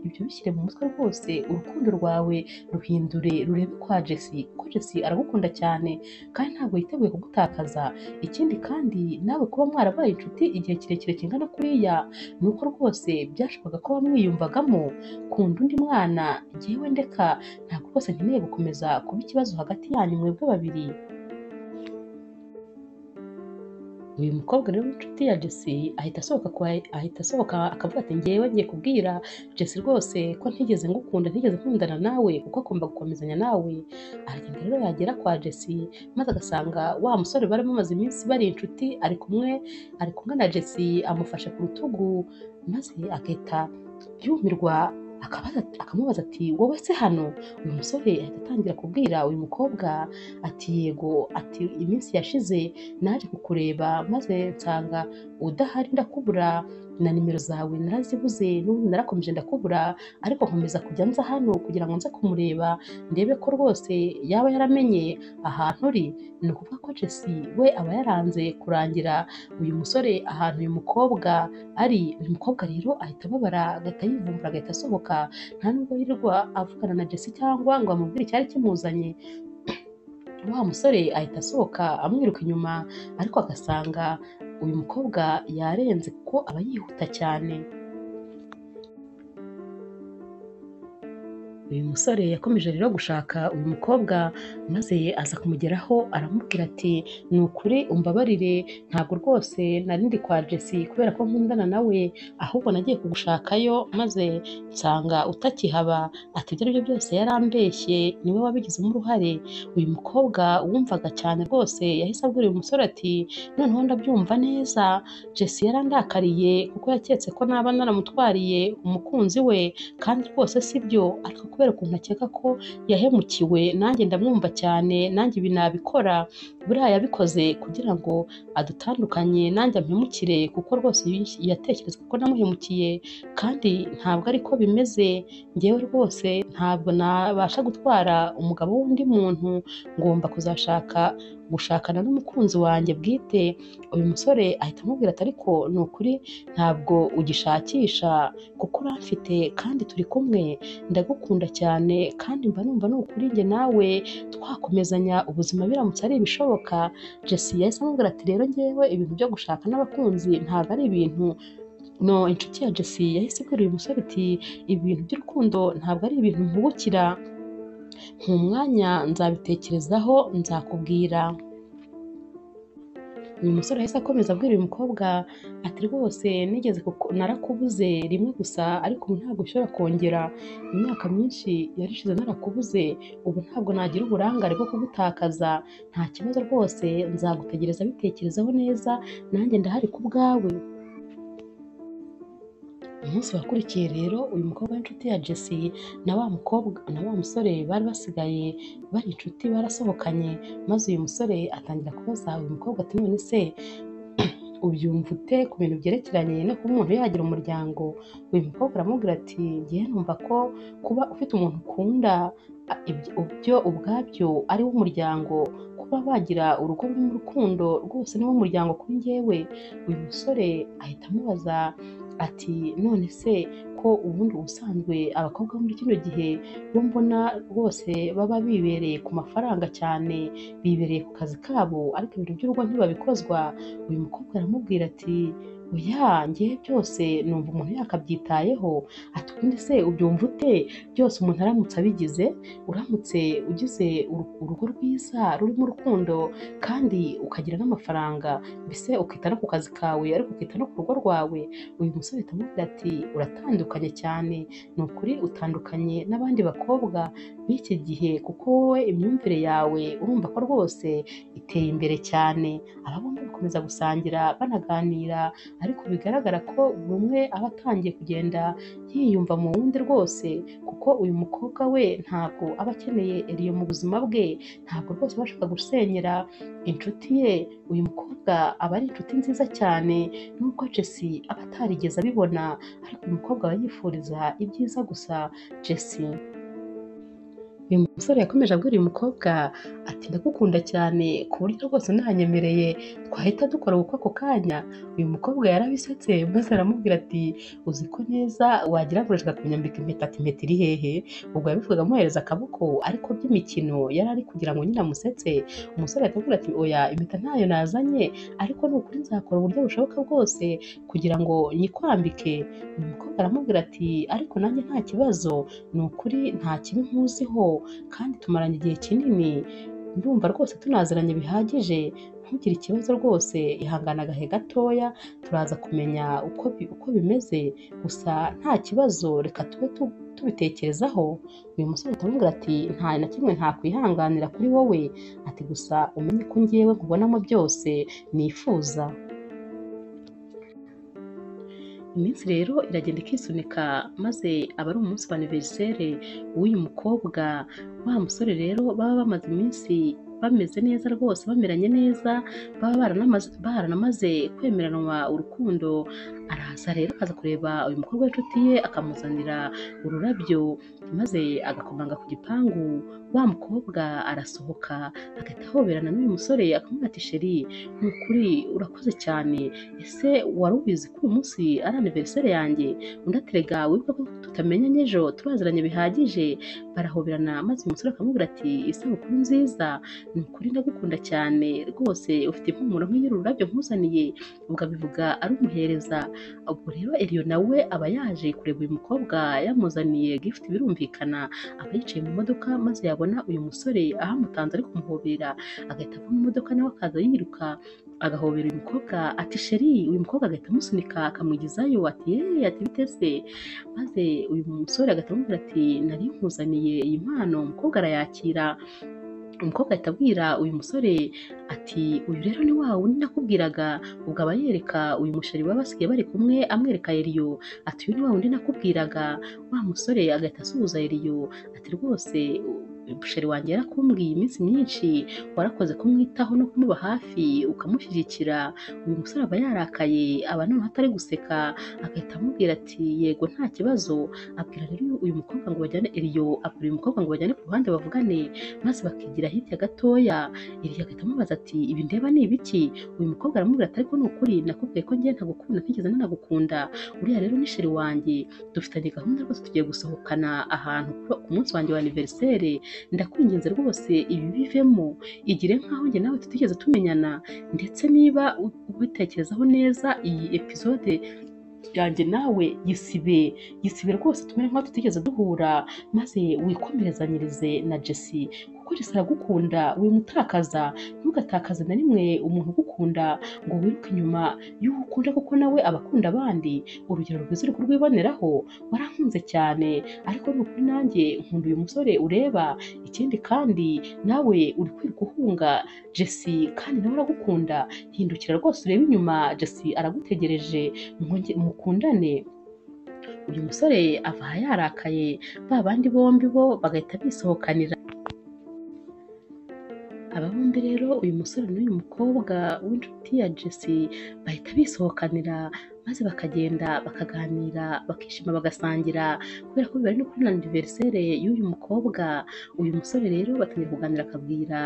ibyo bishyire mu mutwe rwose urukundo rwawe ruhindure rurebe kwa jesi kuko jesi aragukunda cyane kandi ntabwo yiteguye kugutakaza ikindi kandi nawe kuba mwarabaye inshuti igihe kirekire kingana kuriya ni uko rwose byashoboka ko wamwiyumvagamo kunda undi mwana ngewe ndeka ntabwo rwose nkeneye gukomeza kuba ikibazo hagati yanyu mwebwe babiri uyu mukobwa rero w'inshuti ya Jesse ahita asohoka kwa ahita asohoka akavuga ati ngewe ngiye kubwira Jesse rwose ko ntigeze ngukunda ntigeze nkundana nawe kuko agomba gukomezanya nawe aragenda rero yagera kwa Jesse maze agasanga wa musore bari bamaze iminsi bari inshuti ari kumwe ari kumwe na Jesse amufashe ku rutugu maze agahita yumirwa akabaza- akamubaza ati wowe se hano uyu musore ahita atangira kubwira uyu mukobwa ati yego ati iminsi yashize naje kukureba maze nsanga udahari ndakubura na nimero zawe narazibuze n'ubundi narakomeje ndakubura ariko nkomeza kujya nza hano kugira ngo nze kumureba ndebe ko rwose yaba yaramenye ahantu uri ni ukuvuga ko Jesse we aba yaranze kurangira uyu musore ahantu uyu mukobwa ari uyu mukobwa rero ahita ababara agahita yivumbura agahita asohoka nta nubwo yirirwa avugana na Jesse cyangwa ngo amubwire icyari kimuzanye wa musore ahita asohoka amwiruka inyuma ariko agasanga uyu mukobwa yarenze kuko aba yihuta cyane uyu musore yakomeje rero gushaka uyu mukobwa maze aza kumugeraho aramubwira ati ni ukuri umbabarire ntabwo rwose nari ndi kwa Jesse kubera ko nkundana nawe ahubwo nagiye kugushakayo maze nsanga utakihaba ati ibyo aribyo byose yarambeshye niwe wabigizemo uruhare uyu mukobwa wumvaga cyane rwose yahise abwira uyu musore ati noneho ndabyumva neza Jesse yarandakariye kuko yaketse ko naba naramutwariye umukunzi we kandi rwose si byo ariko kubera ukuntu akeka ko yahemukiwe nanjye ndamwumva cyane nanjye ibi nabikora buriya yabikoze kugira ngo adutandukanye nanjye ampemukire kuko rwose yatekereza ko namuhemukiye kandi ntabwo ariko bimeze ngewe rwose ntabwo nabasha gutwara umugabo w'undi muntu ngomba kuzashaka gushakana n'umukunzi wanjye bwite uyu musore ahita amubwira ati ariko ni ukuri ntabwo ugishakisha kuko uramfite kandi turi kumwe ndagukunda cyane kandi mba numva ni ukuri njye nawe twakomezanya ubuzima biramutse ari ibishoboka Jesse yahise amubwira ati rero ngewe ibintu byo gushaka n'abakunzi ntabwo ari ibintu no inshuti ya Jesse yahise ibwira uyu musore iti ibintu by'urukundo ntabwo ari ibintu mpubukira mu mwanya nzabitekerezaho nzakubwira uyu musore yahise akomeza abwira uyu mukobwa ati rwose nigeze kuku- narakubuze rimwe gusa ariko ubu ntabwo nshobora kongera imyaka myinshi yarishize narakubuze ubu ntabwo nagira uburangare bwo kugutakaza nta kibazo rwose nzagutegereza bitekerezaho neza nanjye ndahari ku bwawe umunsi wakurikiye rero uyu mukobwa w'inshuti ya Jesse na wa mukobwa na wa musore bari basigaye bari inshuti barasohokanye maze uyu musore atangira kubaza uyu mukobwa ati none se ubyumva ute ku bintu byerekeranye no kuba umuntu yagira umuryango uyu mukobwa aramubwira ati ngiye numva ko kuba ufite umuntu ukunda a- ibyo- byo ubwabyo ari wo umuryango kuba wagira urugo rurimo urukundo rwose ni wo muryango kuri njyewe uyu musore ahita amubaza ati none se ko ubundi ubusanzwe abakobwa bo muri kino gihe bo mbona rwose baba bibereye ku mafaranga cyane bibereye ku kazi kabo ariko ibintu by'urugo ntibabikozwa uyu mukobwa aramubwira ati oya ngewe byose numva umuntu yakabyitayeho ati ubundi se ubyumva ute byose umuntu aramutse abigize uramutse ugize uru- urugo rwiza rurimo urukundo kandi ukagira n'amafaranga mbese ukita no ku kazi kawe ariko ukita no ku rugo rwawe uyu musore aramubwira ati uratandukanye cyane ni ukuri utandukanye n'abandi bakobwa b'iki gihe kuko wowe imyumvire yawe urumva ko rwose iteye imbere cyane aba bombi bakomeza gusangira banaganira ariko bigaragara ko buri umwe aba atangiye kugenda yiyumva mu wundi rwose kuko uyu mukobwa we ntabwo aba akeneye eriyo mu buzima bwe ntabwo rwose aba ashaka gusenyera inshuti ye uyu mukobwa aba ari inshuti nziza cyane nubwo Jesse aba atarigeze abibona ariko uyu mukobwa aba yifuriza ibyiza gusa Jesse uyu musore yakomeje abwira uyu mukobwa ati ndagukunda cyane ku buryo rwose nanyemereye twahita dukora ubukwe ako kanya uyu mukobwa yarabisetse maze aramubwira ati uzi ko neza wagira ngo urashaka kunyambika impeta ati impeta iri hehe ubwo yabivugaga amuhereza akaboko ariko by'imikino yari ari kugira ngo nyine amusetse umusore ahita avuga ati oya impeta ntayo nazanye ariko ni ukuri nzakora uburyo bushoboka bwose kugira ngo nyikwambike uyu mukobwa aramubwira ati ariko nanjye nta kibazo ni ukuri nta kibi nkuziho kandi tumaranye igihe kinini ndumva rwose tunaziranye bihagije ntugire ikibazo rwose ihangana agahe gatoya turaza kumenya uko, bi- uko bimeze gusa nta kibazo reka tube tu- tubitekerezaho uyu musore atamubwira ati nta na kimwe ntakwihanganira kuri wowe ati gusa umenye ko ngewe nkubonamo byose nifuza iminsi rero iragenda ikisunika maze aba ari umunsi wa aniveriseri w'uyu mukobwa wa musore rero baba bamaze iminsi bameze neza rwose bameranye neza baba baranamaze baranamaze kwemeranwa urukundo araza rero akaza kureba uyu mukobwa w'inshuti ye akamuzanira ururabyo maze agakomanga ku gipangu wa mukobwa arasohoka agahita ahoberana n'uyu musore akamubwira ati sheri ni ukuri urakoze cyane ese wari ubizi ko uyu munsi ari aniveriseri yanjye undi aterega wibuka ko tutamenyanye ejo turaziranye bihagije barahoberana maze uyu musore akamubwira ati isabukuru nziza ni ukuri ndagukunda cyane rwose ufite impumuro nk'iy'uru rurabyo nkuzaniye ubwo abivuga arumuhereza ubwo rero eriyo nawe aba yaje kureba uyu mukobwa yamuzaniye gifuti birumvikana aba yicaye mu modoka maze yabona uyu musore ahamutanze ari kumuhobera agahita ava mu modoka nawe akaza yiruka agahobera uyu mukobwa ati sheri uyu mukobwa agahita amusunika akamwigizayo ati yeee ati bitese maze uyu musore agahita amubwira ati nari nkuzaniye iyi mpano umukobwa arayakira umukobwa ahita abwira uyu musore ati uyu rero ni wa wundi nakubwiraga ubwo aba yereka uyu musheri baba basigaye bari kumwe amwereka Eliyo ati uyu ni wa wundi nakubwiraga wa musore agahita asuhuza Eliyo ati rwose umusheri wanjye yarakumbwiye iminsi myinshi warakoze kumwitaho no kumuba hafi ukamushyigikira uyu musore aba yarakaye aba noneho atari guseka agahita amubwira ati yego nta kibazo abwira rero uyu mukobwa ngo bajyane Eliyo abwira uyu mukobwa ngo bajyane ku ruhande bavugane maze bakigira hirya gatoya Eliya agahita amubaza ati ibi ndeba ni ibiki uyu mukobwa aramubwira ati ariko ni ukuri nakubwiye ko ngewe ntagukunda ntigeze nanagukunda uriya rero ni sheri wanjye dufitanye gahunda rwose tugiye gusohokana ahantu kuri- ku munsi wanjye wa aniveriseri ndakwinginze rwose ibi bivemo igire nkaho njye nawe tutigeze tumenyana ndetse niba u- ubitekerezaho neza iyi epizode yanjye nawe yisibe yisibe rwose tumere nkaho tutigeze duhura maze wikomerezanyirize na Jesse kuko Jesse aragukunda wimutakaza ntugatakaze na rimwe umuntu ugukunda ngo wiruke inyuma y'uwo ukunda kuko nawe aba akunda abandi urugero rwiza uri kurwiboneraho warankunze cyane ariko ni ukuri nanjye nkunda uyu musore ureba ikindi kandi nawe uri kwiruka uhunga Jesse kandi nawe aragukunda hindukira rwose urebe inyuma Jesse aragutegereje mwonge- mukundane uyu musore avaha yarakaye ba bandi bombi bo bagahita bisohokanira aba bombi rero uyu musore n'uyu mukobwa w'inshuti ya Jesse bahita bisohokanira maze bakagenda bakaganira bakishima bagasangira kubera ko bari no kuri aniveriseri y'uyu mukobwa uyu musore rero batangira kuganira akabwira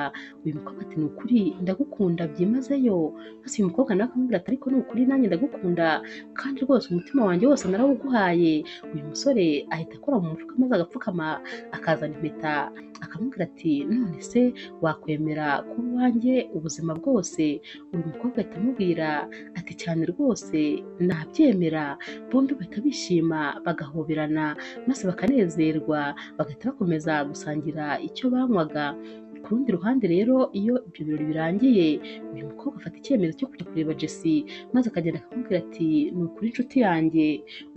uyu mukobwa ati ni ukuri ndagukunda byimazeyo maze uyu mukobwa nawe akamubwira ati ariko ni ukuri nanjye ndagukunda kandi rwose umutima wanjye wose narawuguhaye uyu musore ahita akora mu mufuka maze agapfukama akazana impeta akamubwira ati none se wakwemera kuba uwanjye ubuzima bwose uyu mukobwa ahita amubwira ati cyane rwose nabyemera bombi bahita bishima bagahoberana maze bakanezerwa bagahita bakomeza gusangira icyo banywaga ku rundi ruhande rero iyo ibyo birori birangiye uyu mukobwa afata icyemezo cyo kujya kureba Jesse maze akagenda akamubwira ati ni ukuri inshuti yanjye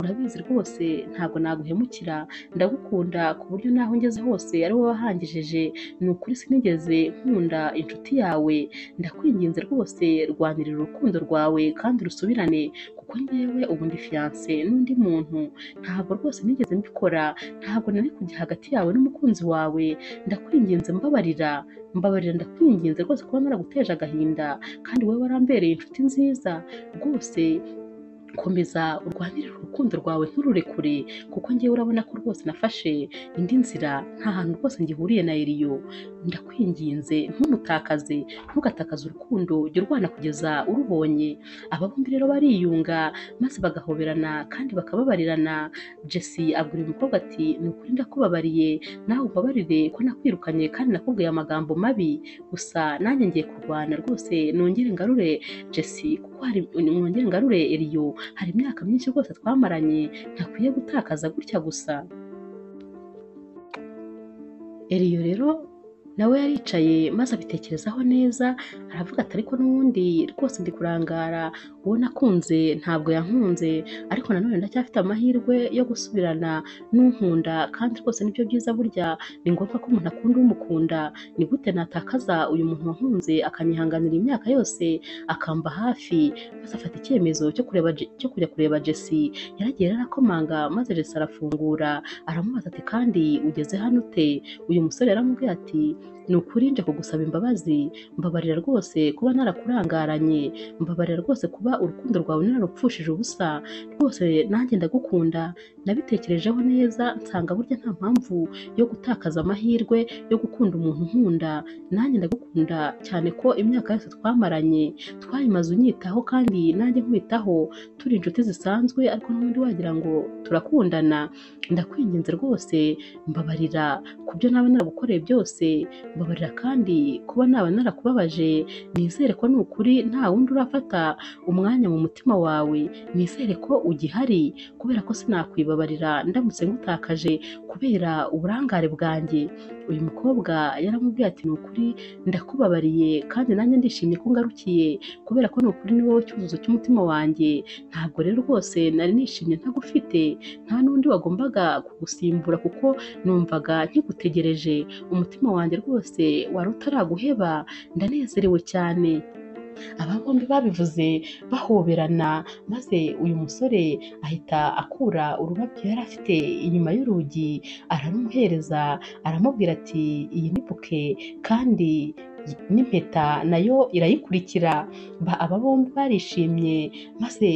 urabizi rwose ntabwo naguhemukira ndagukunda ku buryo n'aho ngeze hose ari wowe wahangejeje ni ukuri sinigeze nkunda inshuti yawe ndakwinginze rwose rwanirira urukundo rwawe kandi rusubirane kuko ngewe ubu ndi fiyanse n'undi muntu ntabwo rwose nigeze mbikora ntabwo nari kujya hagati yawe n'umukunzi wawe ndakwinginze mbabarira mbabarira ndakwinginze rwose kuba naraguteje agahinda kandi wowe warambereye inshuti nziza rwose komeza urwanirire urukundo rwawe ntururekure kuko ngewe urabona ko rwose nafashe indi nzira nta hantu rwose ngihuriye na Eliyo ndakwinginze ntumutakaze ntugatakaze urukundo jya urwana kugeza urubonye aba bombi rero bariyunga maze bagahoberana kandi bakababarirana Jesse abwira uyu mukobwa ati ni ukuri ndakubabariye nawe umbabarire ko nakwirukanye kandi nakubwiye amagambo mabi gusa nanjye ngiye kurwana rwose nongere ngarure Jesse kuko hari nongere ngarure Eliyo hari imyaka myinshi rwose twamaranye ntakwiye gutakaza gutya gusa Eliyo rero nawe yaricaye maze abitekerezaho neza aravuga ati ariko n'ubundi rwose ndi kurangara uwo nakunze ntabwo yankunze ariko nanone ndacyafite amahirwe yo gusubirana n'unkunda kandi rwose nibyo byiza burya ni ngombwa ko umuntu akunda umukunda ni gute natakaza uyu muntu wankunze akanyihanganira imyaka yose akamba hafi maze afata icyemezo cyo kureba Je- cyo kujya kureba Jesse yaragiye yarakomanga maze Jesse arafungura aramubaza ati kandi ugeze hano ute uyu musore yaramubwiye ati ni ukuri nje kugusaba imbabazi mbabarira rwose kuba narakurangaranye mbabarira rwose kuba urukundo rwawe nararupfushije ubusa rwose nanjye ndagukunda nabitekerejeho neza nsanga burya nta mpamvu yo gutakaza amahirwe yo gukunda umuntu nkunda nanjye ndagukunda cyane ko imyaka yose twamaranye twayimaze unyitaho kandi nanjye nkwitaho turi inshuti zisanzwe ariko n'ubundi wagira ngo turakundana ndakwinginze rwose mbabarira ku byo naba naragukoreye byose mbabarira kandi kuba naba narakubabaje nizere ko ni ukuri nta wundi urafata umwanya mu mutima wawe nizere ko ugihari kubera ko sinakwibabarira ndamutse ngutakaje kubera uburangare bwanjye uyu mukobwa yaramubwiye ati ni ukuri ndakubabariye kandi nanjye ndishimye ko ngarukiye kubera ko ni ukuri ni wowe cyuzuzo cy'umutima wanjye ntabwo rero rwose nari nishimye ntagufite nta n'undi wagombaga kugusimbura kuko numvaga nkigutegereje umutima wanjye rwose wari utaraguheba ndanezerewe cyane aba bombi babivuze bahoberana maze uyu musore ahita akura ururabyo yari afite inyuma y'urugi ararumuhereza aramubwira ati iyi ni buke kandi n'impeta nayo irayikurikira Ba- aba bombi barishimye maze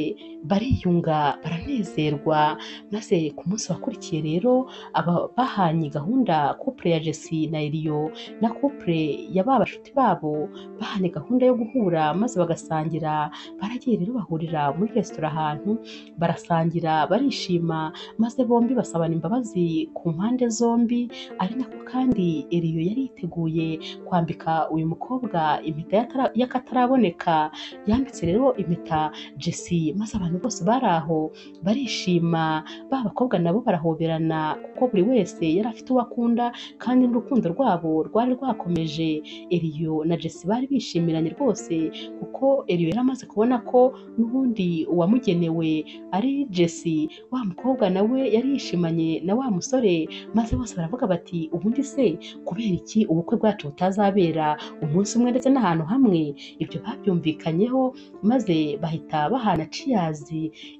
bariyunga baranezerwa maze ku munsi wakurikiye rero aba bahanye gahunda couple ya Jesse na Eliyo na couple ya ba bashuti babo bahane gahunda yo guhura maze bagasangira baragiye rero bahurira muri resitora ahantu barasangira barishima maze bombi basabana imbabazi ku mpande zombi ari nako kandi Eliyo yari yiteguye kwambika uyu mukobwa impeta y'atara- y'akataraboneka yambitse rero impeta Jesse maze abantu bose bari aho barishima ba bakobwa nabo barahoberana kuko buri wese yari afite uwo akunda kandi n'urukundo rwabo rwari rwakomeje Eliyo na Jesse bari bishimiranye rwose kuko Eliyo yari amaze kubona ko n'ubundi uwamugenewe ari Jesse wa mukobwa nawe yari yishimanye na wa musore maze bose baravuga bati ubundi se kubera iki ubukwe bwacu butazabera umunsi umwe ndetse n'ahantu hamwe ibyo babyumvikanyeho maze bahita bahana ciyazi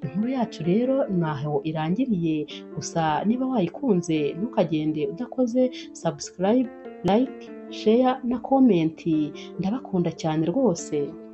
inkuru yacu rero ntaho irangiriye gusa niba wayikunze ntukagende udakoze subscribe like share na comment ndabakunda cyane rwose